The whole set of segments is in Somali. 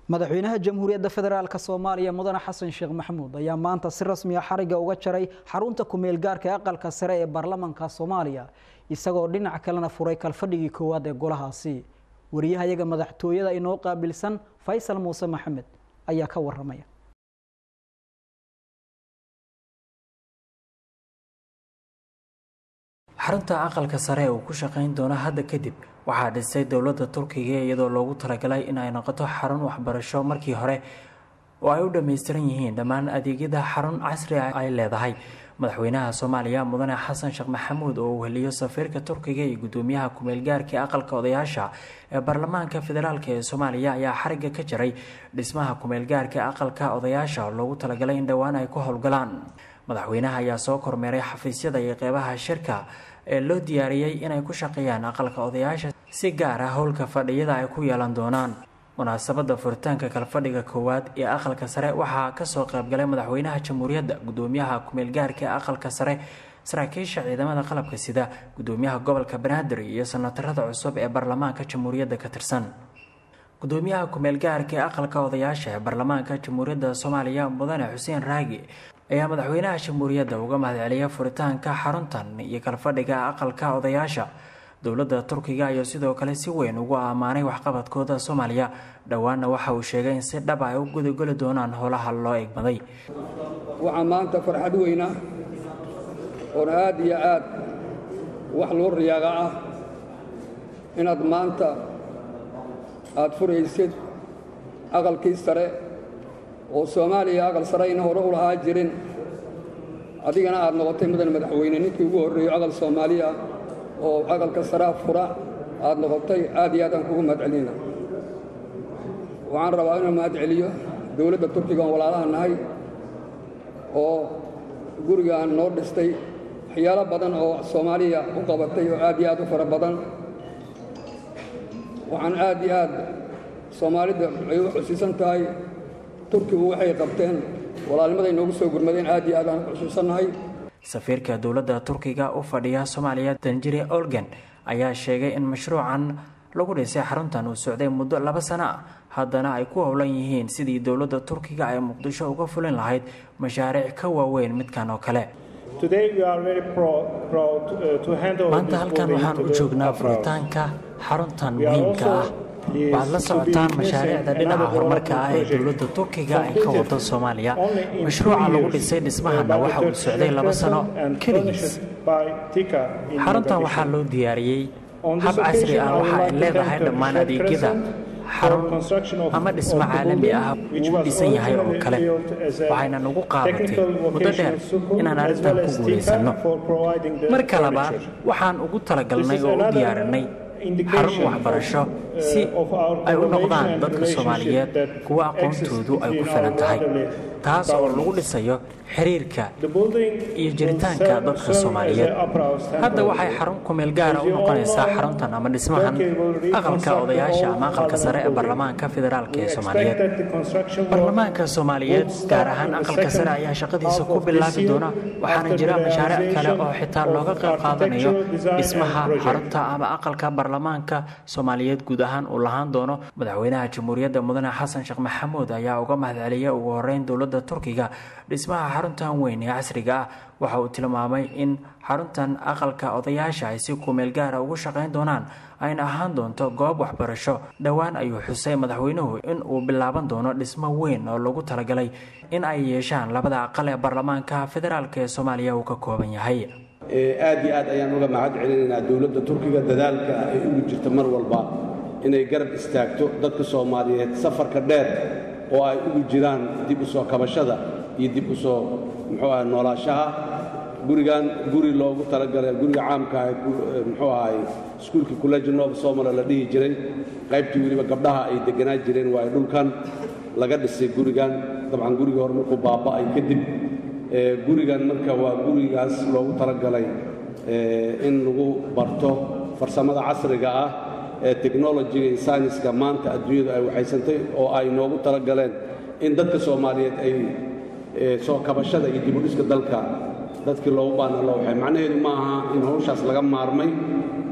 madaxweynaha jamhuuriyadda federaalk soomaaliya mudane xasan sheekh maxamuud ayaa maanta si rasmiya xariga uga jaray xarunta kumeel gaarka ee aqalka sare ee baarlamanka soomaaliya isagoo dhinac kalena furay kalfadhigii koowaad ee golahaasi wariyahayaga madaxtooyada inoo qaabilsan faysal muuse maxamed ayaa ka waramaya xarunta aqalka sare uu ku shaqayn doono hadda kadib waxaa dhisay dowladda turkiga iyadoo loogu talagalay in ay noqoto xarun waxbarasho markii hore oo ay u dhammaystiran yihiin dhammaan adeegyada xarun casri ah ay leedahay madaxweynaha soomaaliya mudane xasan sheekh maxamuud oo uu heliyo safiirka turkiga iyo gudoomiyaha kumeelgaarka aqalka odayaasha ee baarlamaanka federaalk ee soomaaliya ayaa xariga ka jaray dhismaha kumeelgaarka aqalka odayaasha oo loogu talagalay in dhowaan ay ku howlgalaan madaxweynaha ayaa soo kormeeray xafiisyada iyo qeybaha shirka ee loo diyaariyey inay ku shaqeeyaan aqalka odayaasha si gaar ah howlka fadhiyada ay ku yeelan doonaan munaasabada furitaanka kalfadhiga koowaad ee aqalka sare waxaa kasoo qeybgalay madaxweynaha jamhuuriyadda gudoomiyaha kumeelgaarka ee aqalka sare saraakiisha ciidamada qalabka sida gudoomiyaha gobolka banaadir iyo sanatarada cusub ee baarlamaanka jamhuuriyadda ka tirsan gudoomiyaha kumeelgaarka ee aqalka odayaasha ee baarlamaanka jamhuuriyadda soomaaliya mudane xuseen raagi ayaa madaxweynaha jamhuuriyadda uga mahadceliyay furitaanka xaruntan iyo kalfadhiga aqalka odayaasha dowladda turkiga ayaa sidoo kale si weyn ugu ammaanay waxqabadkooda soomaaliya dhowaanna waxa uu sheegay in si dhab ay u gudagoli doonaan howlaha loo egmaday waxaa maanta farxad weyna oona aad iyo aad wax loo riyaaga ah inaad maanta aad furaysid aqalkii sare oo soomaaliya aqal sare ayna hore u lahaa jirin adigana aad noqotay mudan madaxweyne ninkii ugu horreeyo aqal soomaaliya oo aqalka saraa fura aad noqotay aad iyo aad aan kugu mahadcelina waxaan rabaa inuu mahadceliyo dowladda turkiga oon walaalaha nahay oo gurigaan noo dhistay waxyaalo badan oo soomaaliya u qabatay oo aad iyo aad u fara badan waxaan aad iyo aad soomaalida ay u xusiisan tahay turkigu waxay qabteen walaalnimaday noogu soo gurmadeen aad iyo aad aan xusuusannahay safiirka dowladda turkiga u fadhiya soomaaliya danjire olgen ayaa sheegay in mashruucan lagu dhisay xaruntan uu socday muddo laba sano ah haddana ay ku howlan yihiin sidii dowladda turkiga ay muqdisho uga fulin lahayd mashaariic ka waaweyn midkan oo kale maanta halkan waxaan u joognaa furitaanka xaruntan muhiimka ah waxaad la socotaan mashaariicda dhinaca horumarka ah ee dowladda turkiga ay ka wado soomaaliya mashruuca lagu dhisay dhismahana waxa uu socday laba sano keligiis xaruntan waxaa loo diyaariyey hab casri ah waxa ay leedahay dhammaan adeegyada xarun ama dhismo caalami ah uu dhisan yahay oo kale waxayna nagu qaadatay muddo dheer inaan arrintan ku guulaysanno marka labaad waxaan ugu talagalnay oo u diyaarinay xarun waxbarasho si ay u noqdaan dadka soomaaliyeed kuwa aqoontoodu ay ku filan tahay taas oo lagu dhisayo xiriirka iyo jiritaanka dadka soomaaliyeed hadda waxay xarun kumeel gaara u noqonaysaa xaruntan ama dhismahan aqalka odayaasha ama aqalka sare ee baarlamaanka federaalk ee soomaaliyeed baarlamaanka soomaaliyeed gaar ahaan aqalka sare ayaa shaqadiisa ku bilaabi doona waxaana jira mashaariic kale oo xitaa looga qayb qaadanayo dhismaha xarunta ama aqalka baarlamaanka soomaaliyeed guud ahaan uu lahaan doono madaxweynaha jamhuuriyadda mudane xasan sheekh maxamuud ayaa uga mahadceliyay ugu horeyn dowladda turkiga dhismaha xaruntan weyn ee casriga ah waxa uu tilmaamay in xaruntan aqalka odayaasha ay si kumeel gaara ugu shaqayn doonaan ayna ahaan doonto goob waxbarasho dhowaan ayuu xusay madaxweynuhu in uu bilaaban doono dhismo weyn oo lagu talagalay in ay yeeshaan labada aqal ee baarlamaanka federaalk ee soomaaliya uu ka kooban yahay aad iyo aad ayaan uga mahad celinaynaa dowladda turkiga dadaalka ay ugu jirta mar walba inay garab istaagto dadka soomaaliyeed safarka dheer oo ay ugu jiraan dib u soo kabashada iyo dib u soo muxuu aha noolaashaha gurigan guri loogu talagalay guriga caamka ah muxuu ahay iskuulkii kuleji nooba soomala la dhihi jiray qaybtii weliba gabdhaha ay degganaan jireen waayo dhulkan laga dhisay gurigan dabcan gurigii hore markuu baaba'ay kadib gurigan marka waa gurigaas loogu talagalay in lagu barto farsamada casriga ah ee technolojiga iyo sayniska maanta adduunyadu ay waxaysantay oo ay noogu talagaleen in dadka soomaaliyeed ay soo kabashada iyo dibudhiska dalka dadkii loogu baana loo waxay macnaheedu ma aha in hawshaas laga maarmay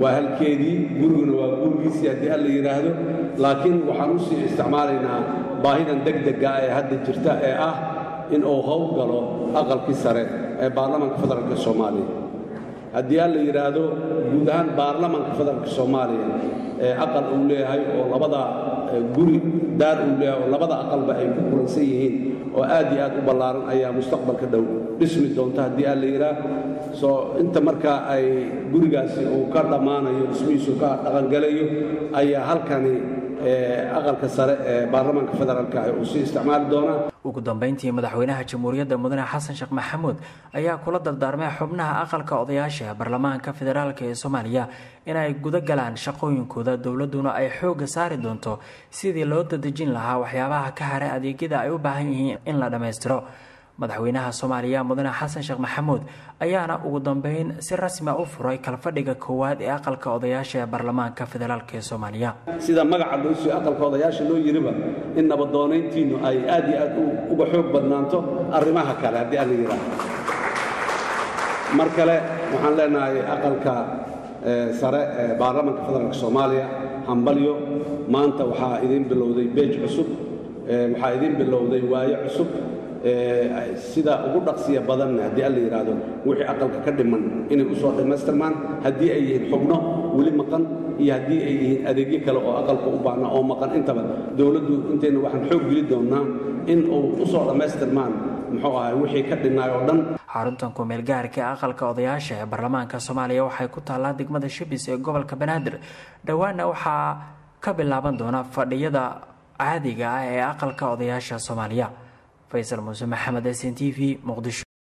waa halkeedii guriguna waa gurigiisii haddii alla yidhaahdo laakiin waxaan u sii isticmaalaynaa baahidan degdega ee hadda jirta ee ah in uu howl galo aqalkii sare ee baarlamaanka federaalk soomaaliya haddii alla yidhaahdo guud ahaan baarlamaanka federaalk soomaaliya ee aqal uu leeyahay oo labada guri daar uu leeyahay oo labada aqalba ay ku kulansan yihiin oo aad iyo aad u ballaaran ayaa mustaqbalka dhow dhismi doonta haddii alla yidhaah soo inta markaa ay gurigaasi uu ka dhammaanayo dhismihiisu ka dhaqangalayo ayaa halkani aqalka sare ee baarlamaanka federaalk uu sii isticmaali doonaa ugu dambeyntii madaxweynaha jamhuuriyadda mudane xasan sheekh maxamuud ayaa kula dardaarmay xubnaha aqalka odayaasha ee baarlamaanka federaalk ee soomaaliya inay guda galaan shaqooyinkooda dowladuna ay xoogga saari doonto sidii loo dadejin lahaa waxyaabaha ka haray adeegyada ay u baahan yihiin in la dhammaystiro madaxweynaha soomaaliya mudane xasan sheekh maxamuud ayaana ugu dambeyn si rasmia u furay kalfadhiga koowaad ee aqalka odayaasha ee baarlamaanka federaalk ee soomaaliya sida magaca loo soo aqalka odayaasha loo yiriba in nabadoonayntiinnu ay aad iyo aad uga xoog badnaanto arrimaha kale haddii alla yidhaaho mar kale waxaan leenahay aqalka sare ee baarlamaanka federaalk soomaaliya hambalyo maanta waxaa idiin bilowday beej cusub waxaa idiin bilowday waayo cusub sida ugu dhaqsiya badanna haddii alla yidhaahdo wixii aqalka ka dhiman inay u soo dhammaystirmaan haddii ay yihiin xubno weli maqan iyo haddii ay yihiin adeegyo kale oo aqalka u baahna oo maqan intaba dowladdu intayna waxaan xoog geli doonnaa in uu u soo dhammaystirmaan muxuu ahay wixii ka dhinnaay oo dhan xaruntan kumeel gaarka ee aqalka odayaasha ee baarlamaanka soomaaliya waxay ku taallaa degmada shibis ee gobolka banaadir dhowaana waxaa ka bilaaban doona fadhiyada caadiga ah ee aqalka odayaasha soomaaliya faysal muuse maxamed s n t v muqdisho